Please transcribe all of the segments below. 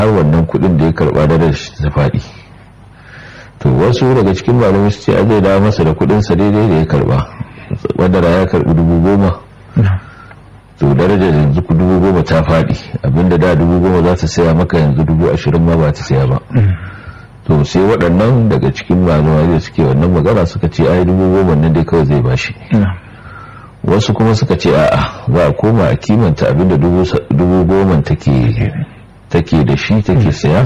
har wannan kudin da ya karba da ta faɗi to wasu daga cikin malamai su ce a zai dawo masa da kudinsa daidai da ya karba wanda ya karbi dubu goma to darajar yanzu ku dubu goma ta faɗi abinda da dubu goma za ta saya maka yanzu dubu ashirin ma ba ta saya ba to sai waɗannan daga cikin malamai da suke wannan magana suka ce ai dubu goma nan dai kawai zai bashi wasu kuma suka ce a'a za a koma a kimanta abinda dubu goma take da shi take saya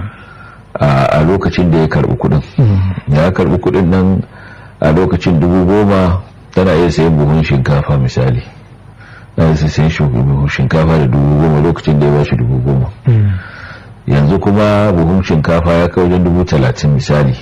a lokacin da ya karbi kudin ya karbi kudin nan a lokacin dubu goma tana iya sayan buhun shinkafa misali na iya sayan buhun shinkafa da dubu goma lokacin da ya bashi dubu goma yanzu kuma buhun shinkafa ya kai wajen dubu talatin misali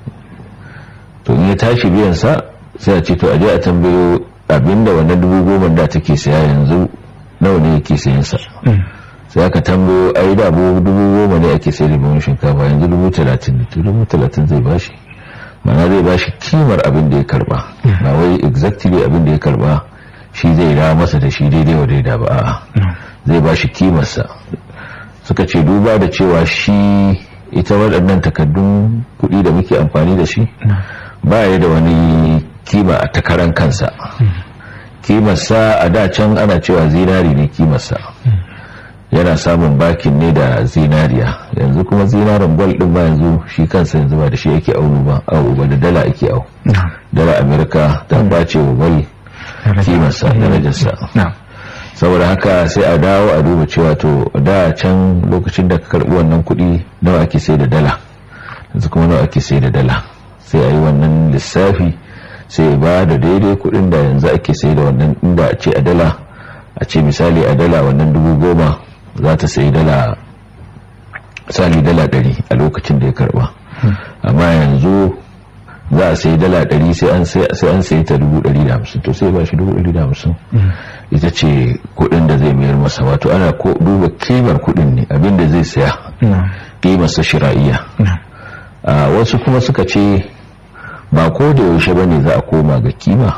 to in ya tashi biyan sa sai a ce to aje a tambayo abinda wannan dubu goma da take saya yanzu nawa ne yake sayan sa sai aka tambayo ai da dubu goma ne ake sayar da buhun shinkafa yanzu dubu talatin ne to dubu talatin zai bashi mana zai bashi kimar abin da ya karba ba wai exactly abin da ya karba shi zai ra masa da shi daidai wa daida ba a'a zai bashi kimarsa suka ce duba da cewa shi ita waɗannan takaddun kuɗi da muke amfani da shi ba ya da wani kima a takaran kansa kimarsa a da can ana cewa zinari ne kimarsa yana samun bakin ne da zinariya yanzu kuma zinarin gwal din ba yanzu shi kansa yanzu ba da shi yake aunu ba awu ba da dala ake au dala amerika ta bace wa gwal kimarsa darajarsa saboda haka sai a dawo a duba cewa to da can lokacin da ka karbi wannan kuɗi nawa ake sai da dala yanzu kuma nawa ake sai da dala sai a yi wannan lissafi sai ba da daidai kuɗin da yanzu ake sai da wannan inda a ce a dala a ce misali a dala wannan dubu goma za ta sayi dala misali dala ɗari a lokacin da ya karba amma yanzu za a sayi dala ɗari sai an sayi ta dubu ɗari da hamsin to sai ba shi dubu ɗari da hamsin ita ce kuɗin da zai mayar masa wato ana duba kimar kuɗin ne abinda zai saya kimarsa shira'iya wasu kuma suka ce ba ko da yaushe ba ne za a koma ga kima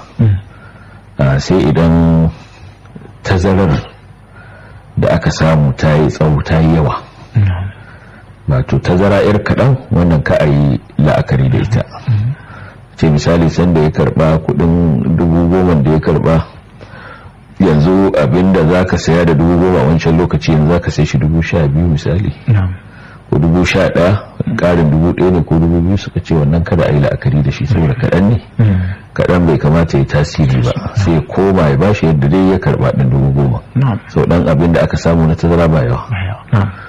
sai idan tazarar da aka samu ta yi tsawo ta yi yawa wato tazara yar kaɗan wannan ka a yi la'akari da ita ce misali sanda ya karba kudin dubu goma da ya karba yanzu abinda za ka saya da dubu goma wancan lokaci yanzu za ka sai shi dubu sha biyu misali ko dubu sha ɗaya ƙarin dubu ɗaya ne ko dubu biyu suka ce wannan kada a yi la'akari da shi saboda kaɗan ne kaɗan bai kamata ya tasiri ba sai koma ya bashi yadda dai ya karɓa ɗin dubu goma sau ɗan abin da aka samu na tazara ba yawa